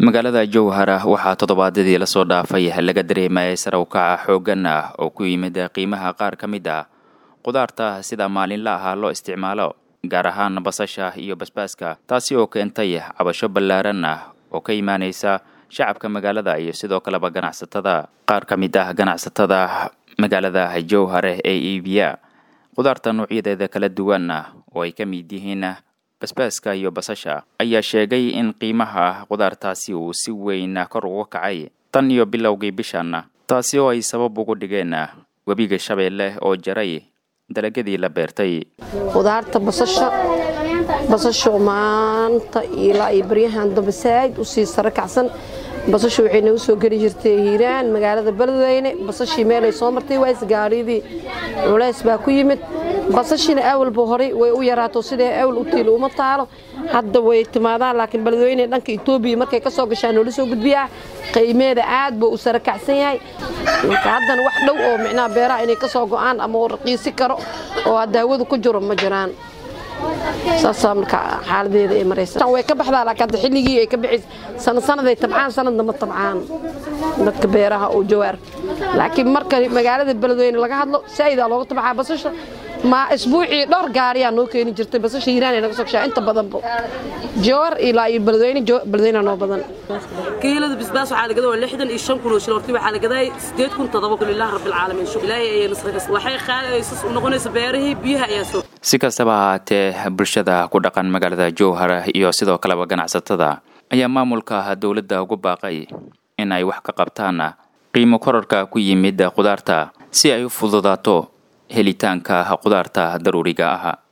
magaalada jowhara waxaa toddobaadyadii lasoo dhaafay laga dareemayay sare u kaca xooggan ah oo ku yimid qiimaha qaar ka mid ah qudaarta sida maalinla ah loo isticmaalo gaar ahaan basasha iyo basbaaska taasi oo keentay cabasho ballaaran ah oo ka imaanaysa shacabka magaalada iyo sidoo kaleba ganacsatada qaar ka mid ah ganacsatada magaalada jowhare ee iibiya qudaarta noocyadeeda kala duwan ah oo ay ka mid yihiin basbaaska iyo basasha ayaa sheegay in qiimaha qudaartaasi uu si weyn kor uga kacay tan iyo bilowgii bishan taasi oo ay sabab ugu dhigeen webiga shabeelle oo jaray dalagyadii la beertay qudaarta basasha basasho maanta ilaa iyo baryahan dambe saaid usii sare kacsan basasha waxay nagu soo geli jirtay hiiraan magaalada beledweyne basashii meelay soo martay ways gaariyadii culays baa ku yimid basashina awalba horay way u yaraato sidee awal u tiil uma taalo hadda way timaadaan laakiin beledweyne dhanka etoobiya markay ka soo gashaan noola soo gudbiyaa qiimeeda aad buu u sare kacsan yahay marka haddana wax dhow oo micnaha beeraha inay ka soo go'aan ama uu raqiisi karo oo daawadu ku jiro ma jiraan saasaa marka xaaladeeda ay maraysa way ka baxdaa laakiin hadda xilligii ay ka bixis sana sanaday tabcaan sanadna ma tabcaan dadka beeraha oo jawaar laakiin marka magaalada beledweyne laga hadlo saa'idaa looga tabcaa basasha ma isbuucii dhowr gaariyaa noo keeni jirtay basasha hiiraan ay naga soo gashaa inta badanba jawar ilaa iyo beledweyne beledweyne noo badan kiilada bisbaas waxaa la gadaa waa lixdan iyo shan kun oo shil horti waxaa la gadaa sideed kun toddoba kun ilaahi rabbil caalamiin shukr ilaahay ayay nasrakas waxay qaadaysas u noqonaysa beerihii biyaha ayaa soo si kastaba ahaatee bulshada ku dhaqan magaalada jowhar iyo sidoo kaleba ganacsatada ayaa maamulka dowladda ugu baaqay in ay wax ka qabtaan qiimo korarka ku yimid qudaarta si ay u fududaato helitaanka qudaarta daruuriga ah